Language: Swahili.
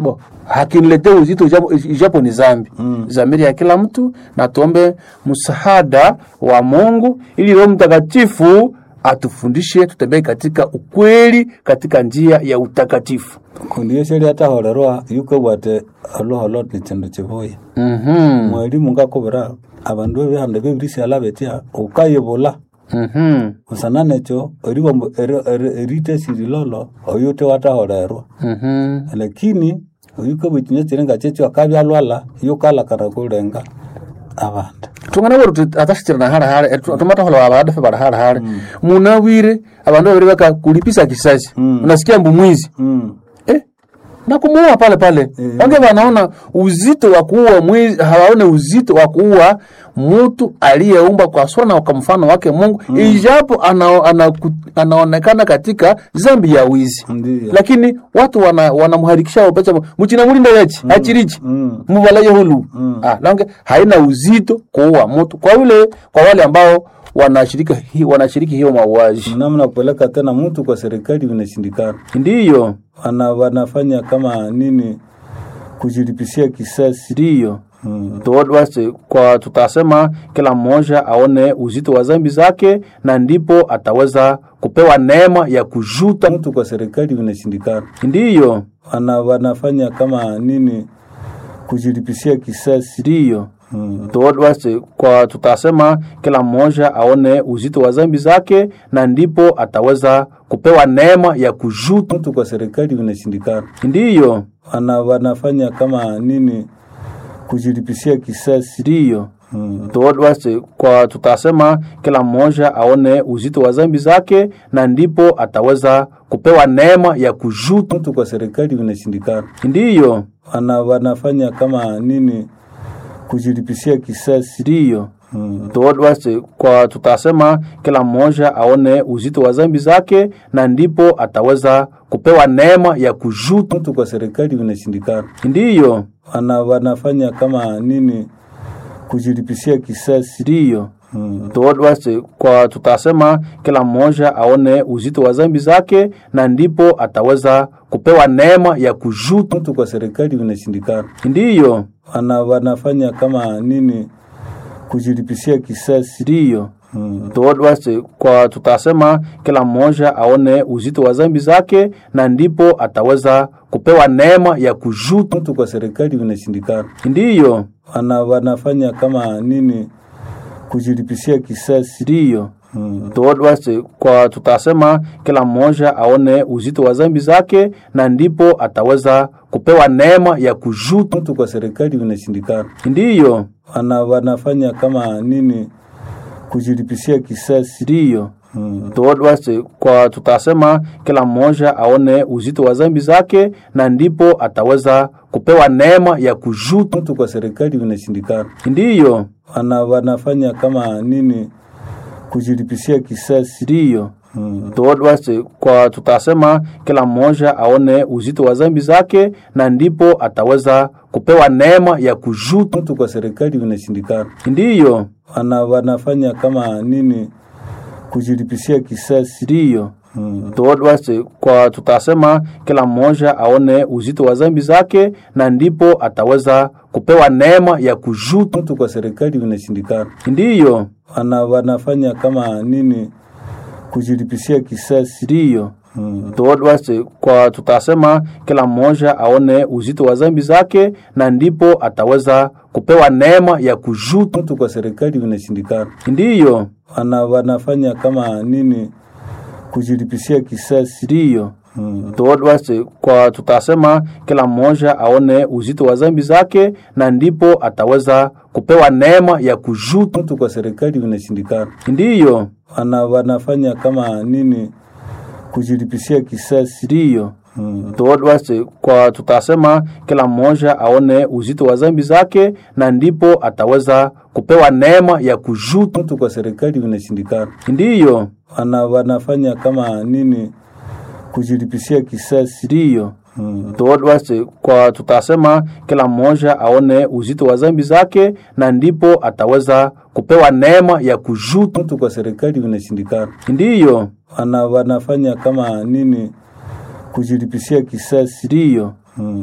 bo hakiniletee uzito ijapo, ijapo ni zambi mm. zamiri ya kila mtu na tuombe msaada wa Mungu ili Roho Mtakatifu atufundishe tutembee katika ukweli katika njia ya utakatifu kundi yeseri atahorerwa yuko bwate aloholo ni chindu chibuya mhm mwalimu ngakubira abandu ebihande bebirisi alabetia ukayibula mhm musana necho eriwa erite sirilolo oyute watahorerwa mhm lakini oyuko bwikinya chirenga checho akabyalwala yukalakara kulenga abandu tungana wori tuti atashitira hara hara tumata hola abadafe bara hara hara munawire abandu babiri baka kulipisa kisasi unasikia mbu mwizi mm. eh na kumuua pale pale wange wanaona uzito wa kuua mwizi hawaone uzito wa kuua mtu aliyeumba kwa sura na kwa mfano wake Mungu ijapo ana, ana, anaonekana katika zambi ya wizi Ndiyo. lakini watu wana wanamharikisha wapacha mchina mulinda yachi achirichi mm. mubalaye hulu ah lange haina uzito kuua mtu kwa yule kwa wale ambao wanashiriki hi, wanashiriki hiyo mauaji namna kupeleka tena mtu kwa serikali vinashindikana ndiyo wana wanafanya kama nini kujilipisia kisasi ndiyo mm. Tuwase, kwa tutasema kila mmoja aone uzito wa zambi zake na ndipo ataweza kupewa neema ya kujuta mtu kwa serikali vinashindikana ndiyo wana wanafanya kama nini kujilipisia kisasi ndiyo mm. Tuwase, kwa tutasema kila mmoja aone uzito wa zambi zake na ndipo ataweza kupewa neema ya kujuta mtu kwa serikali vinashindikana ndiyo wana wanafanya kama nini kujilipisia kisasi ndiyo mm. Tuwase, kwa tutasema kila mmoja aone uzito wa zambi zake na ndipo ataweza kupewa neema ya kujuta mtu kwa serikali vinashindikana ndiyo wana wanafanya kama nini kujilipisia kisasi ndiyo mm. Tuwase, kwa tutasema kila mmoja aone uzito wa zambi zake na ndipo ataweza kupewa neema ya kujuta mtu kwa serikali vinashindikana ndiyo wana wanafanya kama nini kujilipisia kisasi ndiyo mm. Tuwase, kwa tutasema kila mmoja aone uzito wa zambi zake na ndipo ataweza kupewa neema ya kujuta mtu kwa serikali vinashindikana ndiyo wana wanafanya kama nini kujilipisia kisasi ndiyo mm. Tuwase, kwa tutasema kila mmoja aone uzito wa zambi zake na ndipo ataweza kupewa neema ya kujuta mtu kwa serikali vinashindikana ndiyo wana wanafanya kama nini kujilipisia kisasi ndiyo mm. Tuwase, kwa tutasema kila mmoja aone uzito wa zambi zake na ndipo ataweza kupewa neema ya kujuta mtu kwa serikali vinashindikana ndiyo wana wanafanya kama nini kujilipisia kisasi ndiyo mm. Tuwase, kwa tutasema kila mmoja aone uzito wa zambi zake na ndipo ataweza kupewa neema ya kujuta mtu kwa serikali vinashindikana ndiyo wana wanafanya kama nini kujilipisia kisasi ndiyo mm. Tuwase, kwa tutasema kila mmoja aone uzito wa zambi zake na ndipo ataweza kupewa neema ya kujuta mtu kwa serikali vinashindikana ndiyo wana wanafanya kama nini kujilipisia kisasi ndiyo mm. Tuwase, kwa tutasema kila mmoja aone uzito wa zambi zake na ndipo ataweza kupewa neema ya kujuta mtu kwa serikali vinashindikana ndiyo wana wanafanya kama nini kujilipisia kisasi ndiyo mm. Tuwase, kwa tutasema kila mmoja aone uzito wa zambi zake na ndipo ataweza kupewa neema ya kujuta mtu kwa serikali vinashindikana ndiyo wana wanafanya kama nini kujilipisia kisasi ndiyo mm. Tuwase, kwa tutasema kila mmoja aone uzito wa zambi zake na ndipo ataweza kupewa neema ya kujuta mtu kwa serikali vinashindikana ndiyo wana wanafanya kama nini kujilipisia kisasi ndiyo mm. Tuwase, kwa tutasema kila mmoja aone uzito wa zambi zake na ndipo ataweza kupewa neema ya kujuta mtu kwa serikali vinashindikana ndiyo wana wanafanya kama nini kujilipisia kisasi ndiyo mm. Tuwase, kwa tutasema kila mmoja aone uzito wa zambi zake na ndipo ataweza kupewa neema ya kujuta mtu kwa serikali vinashindikana ndiyo wana wanafanya kama nini kujilipisia kisasi ndiyo mm.